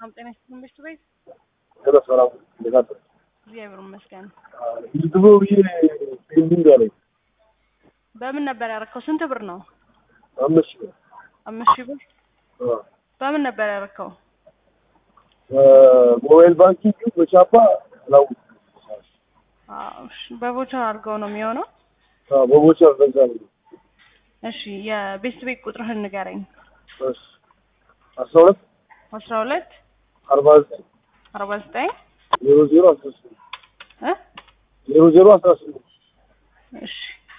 ሰላም ጤና ይስጥልኝ በሽቱ ቤት ሄሎ ሰላም እንዴት አደርክ? እግዚአብሔር ይመስገን። ይዝቦ ብዬ ፔንዲንግ አለኝ በምን ነበር ያረከው? ስንት ብር ነው? አምስት ሺህ ብር። አምስት ሺህ ብር። አዎ። በምን ነበር ያረከው? ሞባይል ባንኪንግ በቻፓ አላውቅም። አዎ፣ እሺ። በቮቸር አድርገው ነው የሚሆነው። አዎ፣ በቦቸር በዛ ነው። እሺ፣ የቤስት ቤት ቁጥርህን ንገረኝ። እሺ አስራ ሁለት አስራ ሁለት አርባ ዘጠኝ አርባ ዘጠኝ ዜሮ ዜሮ አስራ ስምንት እ ዜሮ ዜሮ አስራ ስምንት እሺ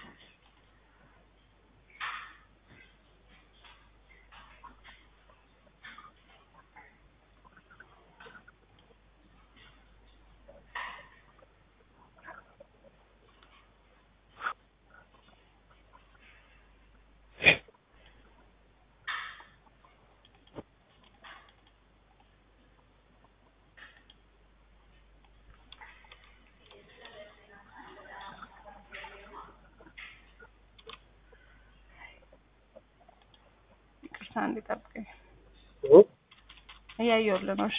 ይቅርታ እንዲጠብቀኝ እ? እያየሁልህ ነው። እሺ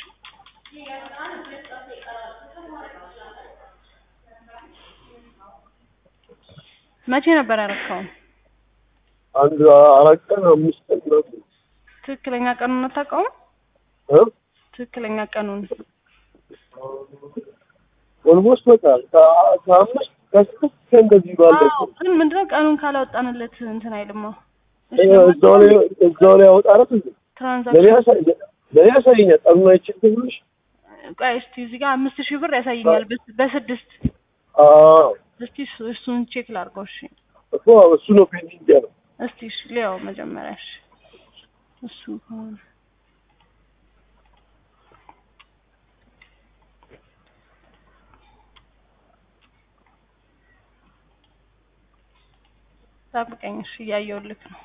መቼ ነበር ያረከው? አንድ አራት ቀን አምስት ቀን ምናምን ትክክለኛ ቀኑን አታውቀውም? እ? ትክክለኛ ቀኑን ኦልሞስት በቃ ከ- ከአምስት ከስድስት ከእንደዚህ ባለ አዎ፣ ግን ምንድነው ቀኑን ካላወጣንለት እንትን አይልማ። እሺ፣ እዛው ላይ እዛው ላይ ያወጣረት እንዴ ለኔ ትራንዛክሽን ያሳይ ለኔ ያሳየኛል። ቀኑን አይቼ ብልሽ ቆይ እስቲ እዚህ ጋር አምስት ሺህ ብር ያሳየኛል በስ- በስድስት አዎ እስቲ እሱ- እሱን ቼክ ላድርገው። እሺ እኮ እሱ ነው ፔንዲንግ ያለው። እስቲ እሺ ሊያው መጀመሪያ እሺ እሱ ከሆነ ጠብቀኝ። እሺ እያየሁልህ ነው።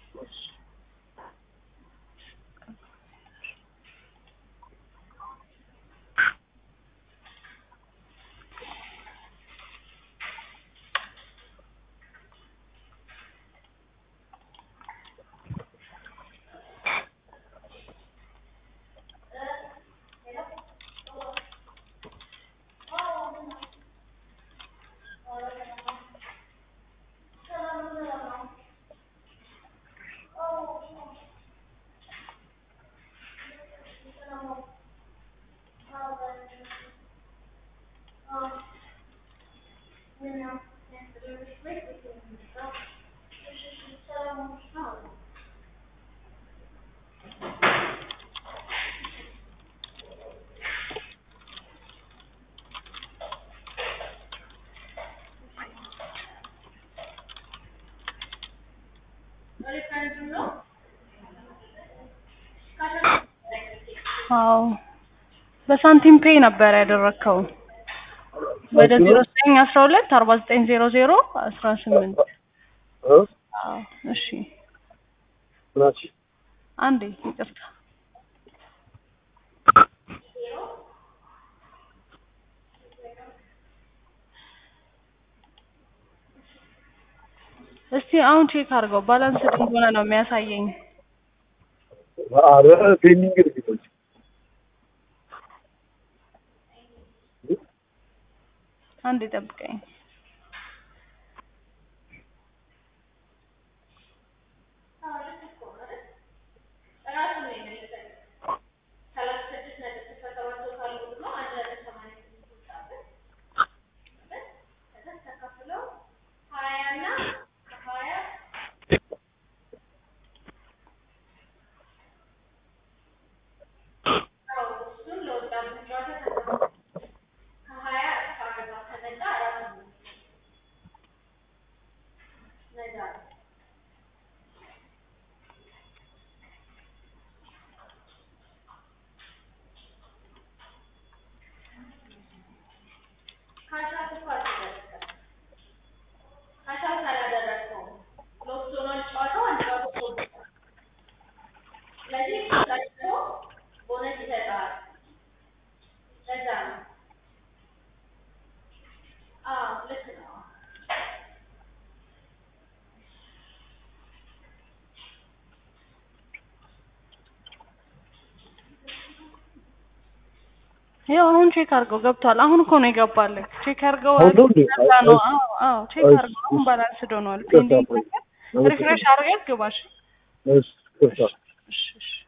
አዎ በሳንቲም ፔይ ነበር ያደረግከው ወደ ዜሮ ዘጠኝ አስራ ሁለት አርባ ዘጠኝ ዜሮ ዜሮ አስራ ስምንት እ? አዎ እሺ ምናች አንዴ ይቅርታ እስቲ አሁን ቼክ አድርገው ባላንስ እንደሆነ ነው የሚያሳየኝ አረ ፔንዲንግ ነው የሚለው። አንዴ ጠብቀኝ ይኸው አሁን ቼክ አድርገው ገብቷል። አሁን እኮ ነው የገባልህ። ቼክ አድርገው አሁን ነው እንዴ? ለዛ ነው። እሺ። አዎ አዎ ቼክ እሺ፣ አድርገው አሁን እሺ። ባላንስ ዶኗል። ይቅርታ፣ ፔንዲንግ ቆይ። ሪፍሬሽ አድርገህ ግባሽ። እሺ፣ ይቅርታ። እሺ እሺ